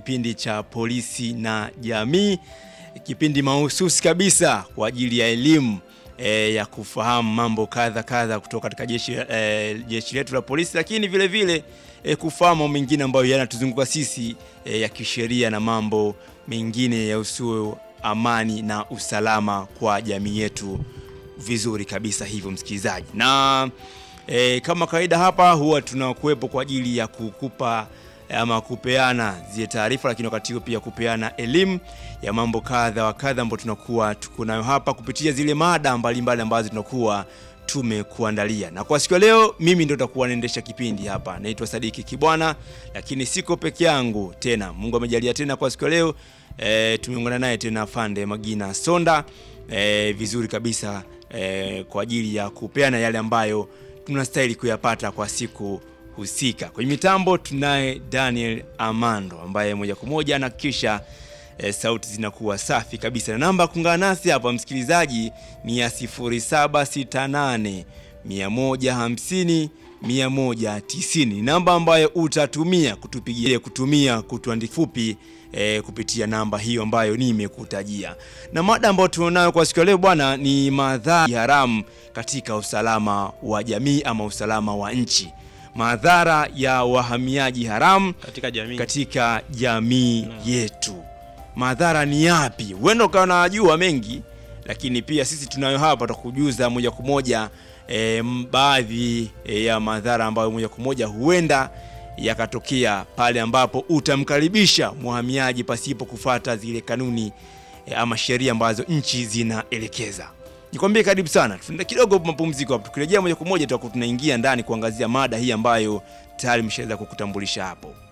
kipindi cha polisi na jamii, kipindi mahususi kabisa kwa ajili ya elimu e, ya kufahamu mambo kadha kadha kutoka katika jeshi, e, jeshi letu la polisi, lakini vile vile e, kufahamu mambo mengine ambayo yanatuzunguka sisi e, ya kisheria na mambo mengine yahusuyo amani na usalama kwa jamii yetu vizuri kabisa hivyo msikilizaji, na e, kama kawaida hapa huwa tunakuwepo kwa ajili ya kukupa ama kupeana zile taarifa, lakini wakati huo pia kupeana elimu ya mambo kadha wa kadha ambayo tunakuwa tuko nayo hapa kupitia zile mada mbalimbali ambazo tunakuwa tumekuandalia. Na kwa siku ya leo mimi ndio nitakuwa naendesha kipindi hapa, naitwa Sadiki Kibwana, lakini siko peke yangu tena. Mungu amejalia tena kwa siku ya leo e, tumeungana naye tena Fande Magina Sonda e, vizuri kabisa e, kwa ajili ya kupeana yale ambayo tunastahili kuyapata kwa siku husika. Kwenye mitambo tunaye Daniel Amando ambaye moja kwa moja anahakikisha e, sauti zinakuwa safi kabisa, na namba kuungana nasi hapa msikilizaji ni ya 0768 150 190, namba ambayo utatumia kutupigia kutumia kutuandikia fupi e, kupitia namba hiyo ambayo nimekutajia. Na mada ambayo tunayo kwa siku ya leo bwana ni madhara haramu katika usalama wa jamii ama usalama wa nchi madhara ya wahamiaji haramu katika jamii. katika jamii yetu. Madhara ni yapi? Huenda ukawa unajua mengi, lakini pia sisi tunayo hapa tutakujuza moja kwa moja e, baadhi e, ya madhara ambayo moja kwa moja huenda yakatokea pale ambapo utamkaribisha mhamiaji pasipo kufuata zile kanuni e, ama sheria ambazo nchi zinaelekeza. Nikwambie karibu sana, tunaenda kidogo mapumziko hapo. Tukirejea moja kwa moja tutakuwa tunaingia ndani kuangazia mada hii ambayo tayari mshaweza kukutambulisha hapo.